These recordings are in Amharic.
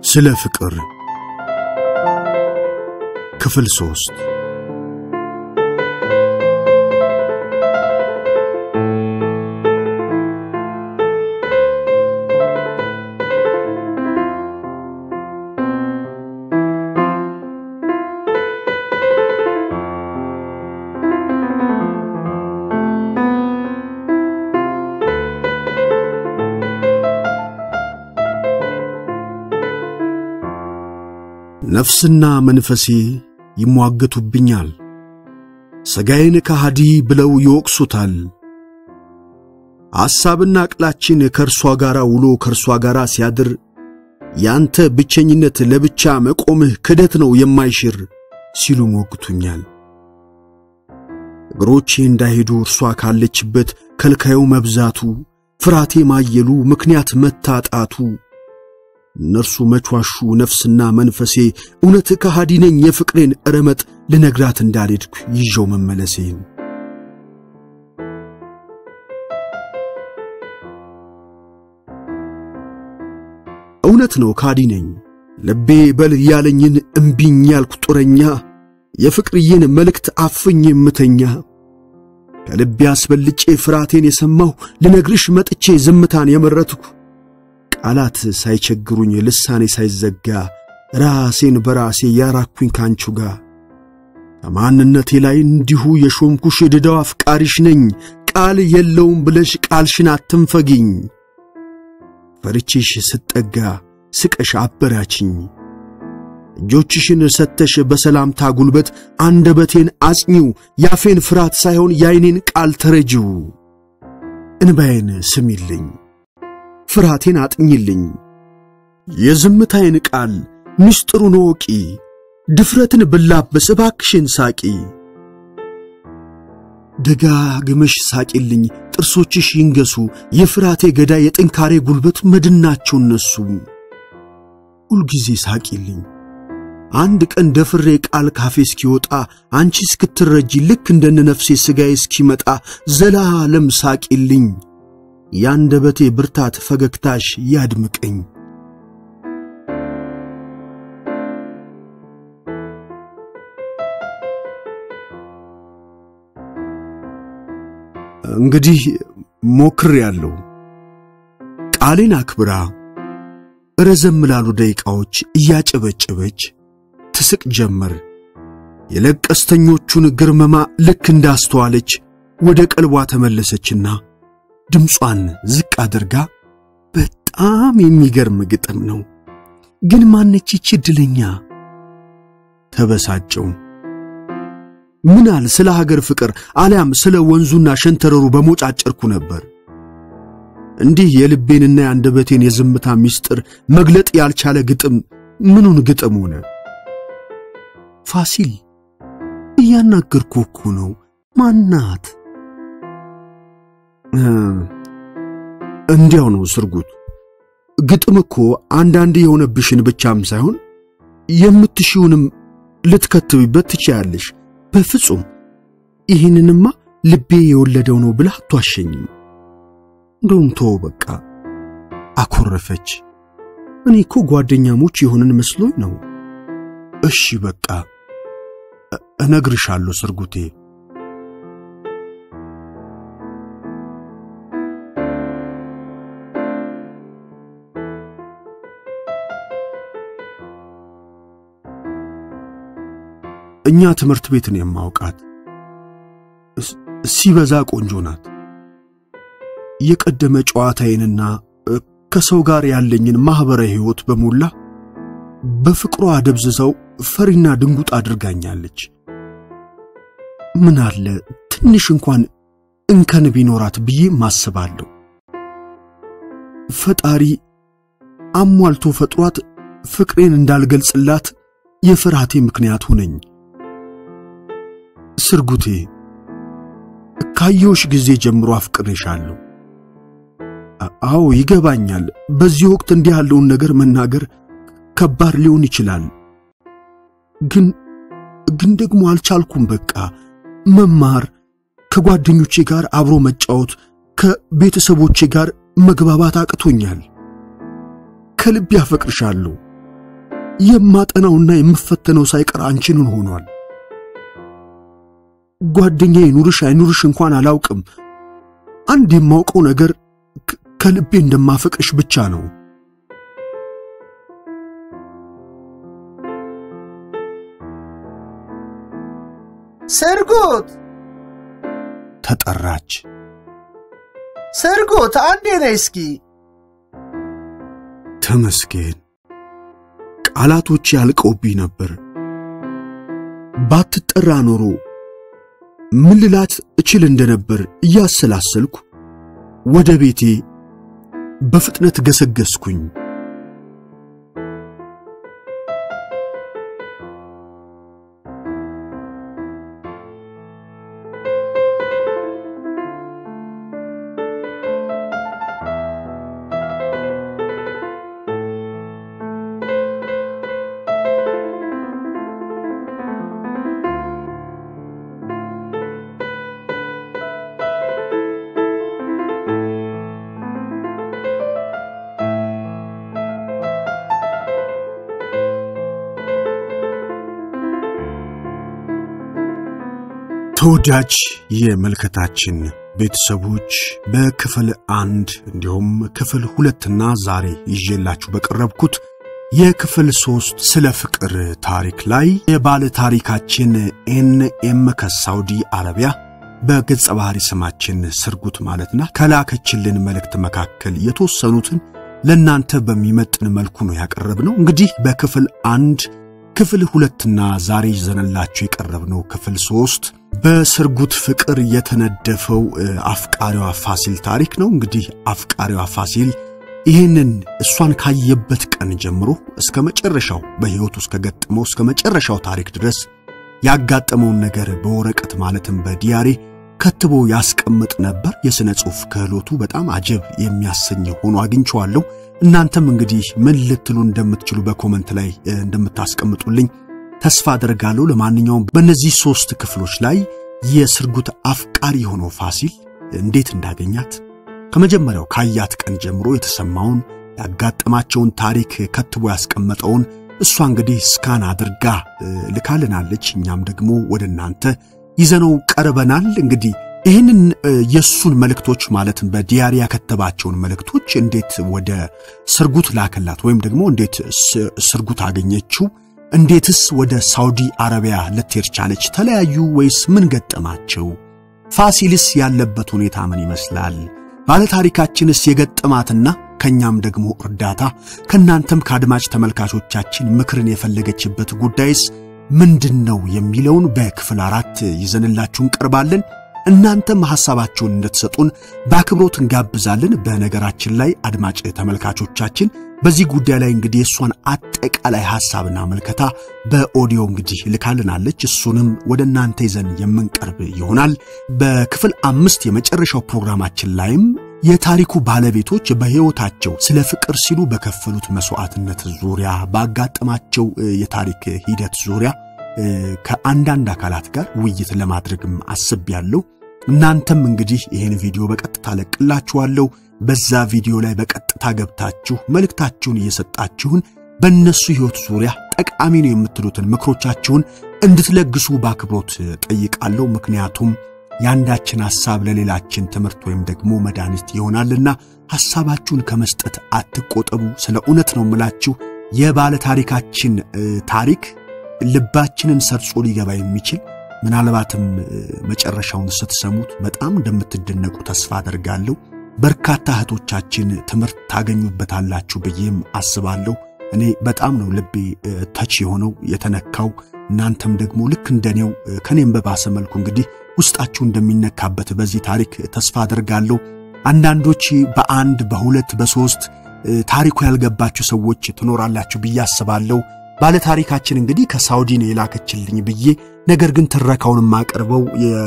ስለ ፍቅር ክፍል ሶስት ነፍስና መንፈሴ ይሟገቱብኛል። ሥጋዬን ከሃዲ ብለው ይወቅሱታል። ሐሳብና ዕቅላችን ከእርሷ ጋር ውሎ ከእርሷ ጋር ሲያድር ያንተ ብቸኝነት ለብቻ መቆምህ ክደት ነው የማይሽር ሲሉ ሞግቱኛል። እግሮቼ እንዳይሄዱ እርሷ ካለችበት ከልካዩ መብዛቱ፣ ፍራቴ ማየሉ፣ ምክንያት መታጣቱ እነርሱ መቿሹ ነፍስና መንፈሴ እውነት ከሃዲ ነኝ የፍቅሬን ረመጥ ልነግራት እንዳልሄድኩ ይዤው መመለሴን እውነት ነው ካዲ ነኝ ልቤ በል ያለኝን እምቢኝ ያልኩ ጡረኛ የፍቅርዬን መልእክት አፍኝ የምተኛ ከልቤ አስበልጬ ፍርሃቴን የሰማሁ ልነግርሽ መጥቼ ዝምታን የመረትኩ ቃላት ሳይቸግሩኝ ልሳኔ ሳይዘጋ ራሴን በራሴ ያራኩኝ ካንቹ ጋር ከማንነቴ ላይ እንዲሁ የሾምኩሽ ድዳው አፍቃሪሽ ነኝ ቃል የለውም ብለሽ ቃልሽን አትንፈጊኝ ፈርቼሽ ስጠጋ ስቀሽ አበራችኝ እጆችሽን ሰተሽ በሰላምታ ጉልበት አንደበቴን አጽኚው ያፌን ፍርሃት ሳይሆን የዓይኔን ቃል ተረጂው እንባዬን ስሚልኝ ፍርሃቴን አጥኝልኝ የዝምታዬን ቃል ምስጢሩን ወቂ ድፍረትን ብላበስ እባክሽን ሳቂ ደጋግመሽ ሳቂልኝ ጥርሶችሽ ይንገሱ የፍርሃቴ ገዳይ የጥንካሬ ጉልበት መድናቸው እነሱ ሁልጊዜ ሳቂልኝ አንድ ቀን ደፍሬ ቃል ካፌ እስኪወጣ አንቺ እስክትረጂ ልክ እንደነ ነፍሴ ሥጋዬ እስኪመጣ ዘላለም ሳቂልኝ ያንደበቴ ብርታት ፈገግታሽ ያድምቀኝ። እንግዲህ ሞክሬአለሁ። ቃሌን አክብራ ረዘም ላሉ ደቂቃዎች እያጨበጨበች ትስቅ ጀመር። የለቀስተኞቹን ግርመማ ልክ እንዳስተዋለች ወደ ቀልቧ ተመለሰችና ድምጿን ዝቅ አድርጋ በጣም የሚገርም ግጥም ነው፣ ግን ማነች ይቺ ዕድለኛ? ተበሳጨው። ምናል ስለ ሀገር ፍቅር አሊያም ስለ ወንዙና ሸንተረሩ በሞጫጨርኩ ነበር። እንዲህ የልቤንና የአንደበቴን የዝምታ ምስጢር መግለጥ ያልቻለ ግጥም ምኑን ግጥም ሆነ? ፋሲል እያናገርኩ እኮ ነው። ማናት? እንዲያው ነው ስርጉት። ግጥም እኮ አንዳንድ የሆነብሽን ብቻም ሳይሆን የምትሺውንም ልትከትብበት ትችያለሽ። በፍጹም ይህንንማ ልቤ የወለደው ነው ብላ አትዋሸኝም። እንደውም ተወው በቃ። አኮረፈች። እኔ እኮ ጓደኛሞች የሆንን መስሎኝ ነው። እሺ በቃ እነግርሻለሁ ስርጉቴ። እኛ ትምህርት ቤትን የማውቃት ሲበዛ ቆንጆ ናት። የቀደመ ጨዋታዬንና ከሰው ጋር ያለኝን ማኅበራዊ ሕይወት በሞላ በፍቅሯ ደብዝዘው ፈሪና ድንጉጥ አድርጋኛለች። ምን አለ ትንሽ እንኳን እንከን ቢኖራት ብዬ ማስባለሁ። ፈጣሪ አሟልቶ ፈጥሯት ፍቅሬን እንዳልገልጽላት የፍርሃቴ ምክንያት ሆነኝ። ስርጉቴ ካየሁሽ ጊዜ ጀምሮ አፍቅሬሻለሁ። አዎ ይገባኛል። በዚህ ወቅት እንዲህ ያለውን ነገር መናገር ከባድ ሊሆን ይችላል። ግን ግን ደግሞ አልቻልኩም። በቃ መማር፣ ከጓደኞቼ ጋር አብሮ መጫወት፣ ከቤተሰቦቼ ጋር መግባባት አቅቶኛል። ከልብ ያፈቅርሻለሁ። የማጠናውና የምፈተነው ሳይቀር አንቺንን ሆኗል። ጓደኛዬ ይኑርሽ አይኑርሽ እንኳን አላውቅም። አንድ የማውቀው ነገር ከልቤ እንደማፈቅርሽ ብቻ ነው። ስርጉት ተጠራች። ስርጉት፣ አንዴ ነይ እስኪ። ተመስገን። ቃላቶች ያልቀውብኝ ነበር። ባትጠራ ኖሮ ምን ልላት እችል እንደነበር እያሰላሰልኩ ወደ ቤቴ በፍጥነት ገሰገስኩኝ። ተወዳጅ የመልከታችን ቤተሰቦች በክፍል አንድ እንዲሁም ክፍል ሁለትና ዛሬ ይዤላችሁ በቀረብኩት የክፍል ሶስት ስለ ፍቅር ታሪክ ላይ የባለ ታሪካችን ኤን ኤም ከሳውዲ አረቢያ በገጸ ባህሪ ስማችን ስርጉት ማለትና ከላከችልን መልእክት መካከል የተወሰኑትን ለእናንተ በሚመጥን መልኩ ነው ያቀረብነው። እንግዲህ በክፍል አንድ ክፍል ሁለትና ዛሬ ይዘንላችሁ የቀረብነው ክፍል ሶስት በስርጉት ፍቅር የተነደፈው አፍቃሪዋ ፋሲል ታሪክ ነው። እንግዲህ አፍቃሪዋ ፋሲል ይህንን እሷን ካየበት ቀን ጀምሮ እስከ መጨረሻው በሕይወቱ እስከ ገጠመው እስከ መጨረሻው ታሪክ ድረስ ያጋጠመውን ነገር በወረቀት ማለትም በዲያሪ ከትቦ ያስቀምጥ ነበር። የሥነ ጽሑፍ ክህሎቱ በጣም አጀብ የሚያሰኝ ሆኖ አግኝቼዋለሁ። እናንተም እንግዲህ ምን ልትሉ እንደምትችሉ በኮመንት ላይ እንደምታስቀምጡልኝ ተስፋ አደርጋለሁ። ለማንኛውም በእነዚህ ሦስት ክፍሎች ላይ የስርጉት አፍቃሪ የሆነው ፋሲል እንዴት እንዳገኛት ከመጀመሪያው ካያት ቀን ጀምሮ የተሰማውን ያጋጠማቸውን ታሪክ ከትቦ ያስቀመጠውን እሷ እንግዲህ ስካን አድርጋ ልካልናለች። እኛም ደግሞ ወደ እናንተ ይዘነው ቀርበናል። እንግዲህ ይህንን የእሱን መልእክቶች ማለትም በዲያሪ ያከተባቸውን መልእክቶች እንዴት ወደ ስርጉት ላከላት ወይም ደግሞ እንዴት ስርጉት አገኘችው? እንዴትስ ወደ ሳውዲ አረቢያ ልትሄድ ቻለች? ተለያዩ ወይስ ምን ገጠማቸው? ፋሲልስ ያለበት ሁኔታ ምን ይመስላል? ባለታሪካችንስ የገጠማትና ከኛም ደግሞ እርዳታ ከናንተም ከአድማጭ ተመልካቾቻችን ምክርን የፈለገችበት ጉዳይስ ምንድን ነው የሚለውን በክፍል አራት ይዘንላችሁ እንቀርባለን። እናንተም ሐሳባችሁን እንድትሰጡን በአክብሮት እንጋብዛለን። በነገራችን ላይ አድማጭ ተመልካቾቻችን በዚህ ጉዳይ ላይ እንግዲህ የእሷን አጠቃላይ ሐሳብና መልከታ በኦዲዮ እንግዲህ ልካልናለች። እሱንም ወደ እናንተ ይዘን የምንቀርብ ይሆናል። በክፍል አምስት የመጨረሻው ፕሮግራማችን ላይም የታሪኩ ባለቤቶች በሕይወታቸው ስለ ፍቅር ሲሉ በከፈሉት መስዋዕትነት ዙሪያ ባጋጠማቸው የታሪክ ሂደት ዙሪያ ከአንዳንድ አካላት ጋር ውይይት ለማድረግም አስቤያለሁ። እናንተም እንግዲህ ይህን ቪዲዮ በቀጥታ ለቅላችኋለሁ። በዛ ቪዲዮ ላይ በቀጥታ ገብታችሁ መልእክታችሁን እየሰጣችሁን በእነሱ ሕይወት ዙሪያ ጠቃሚ ነው የምትሉትን ምክሮቻችሁን እንድትለግሱ በአክብሮት ጠይቃለሁ። ምክንያቱም የአንዳችን ሐሳብ ለሌላችን ትምህርት ወይም ደግሞ መድኃኒት ይሆናልና ሐሳባችሁን ከመስጠት አትቆጠቡ። ስለ እውነት ነው የምላችሁ የባለ ታሪካችን ታሪክ ልባችንን ሰርጾ ሊገባ የሚችል ምናልባትም መጨረሻውን ስትሰሙት በጣም እንደምትደነቁ ተስፋ አደርጋለሁ። በርካታ እህቶቻችን ትምህርት ታገኙበታላችሁ ብዬም አስባለሁ። እኔ በጣም ነው ልቤ ተች የሆነው የተነካው። እናንተም ደግሞ ልክ እንደኔው ከኔም በባሰ መልኩ እንግዲህ ውስጣችሁ እንደሚነካበት በዚህ ታሪክ ተስፋ አደርጋለሁ። አንዳንዶች በአንድ በሁለት በሶስት ታሪኩ ያልገባችሁ ሰዎች ትኖራላችሁ ብዬ አስባለሁ። ባለ ታሪካችን እንግዲህ ከሳውዲ ነው የላከችልኝ ብዬ ነገር ግን ትረካውን የማቀርበው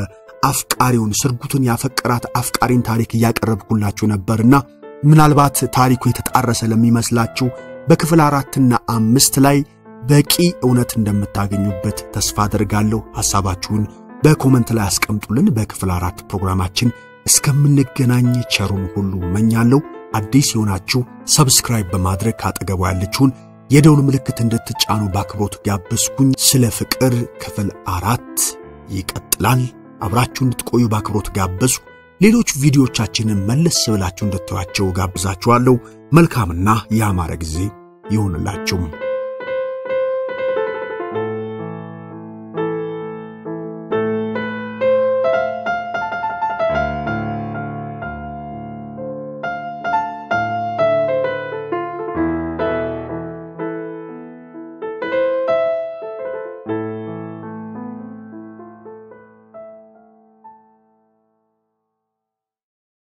የአፍቃሪውን ስርጉትን ያፈቀራት አፍቃሪን ታሪክ እያቀረብኩላችሁ ነበርና ምናልባት ታሪኩ የተጣረሰ ለሚመስላችሁ በክፍል አራትና አምስት ላይ በቂ እውነት እንደምታገኙበት ተስፋ አደርጋለሁ። ሐሳባችሁን በኮመንት ላይ አስቀምጡልን። በክፍል አራት ፕሮግራማችን እስከምንገናኝ ቸሩን ሁሉ መኛለሁ። አዲስ የሆናችሁ ሰብስክራይብ በማድረግ ካጠገቡ ያለችውን የደውል ምልክት እንድትጫኑ በአክብሮት ጋበዝኩኝ። ስለ ፍቅር ክፍል አራት ይቀጥላል። አብራችሁ እንድትቆዩ በአክብሮት ጋበዝኩ። ሌሎች ቪዲዮቻችንን መለስ ብላችሁ እንድታዩአቸው ጋብዛችኋለሁ። መልካምና ያማረ ጊዜ ይሁንላችሁም።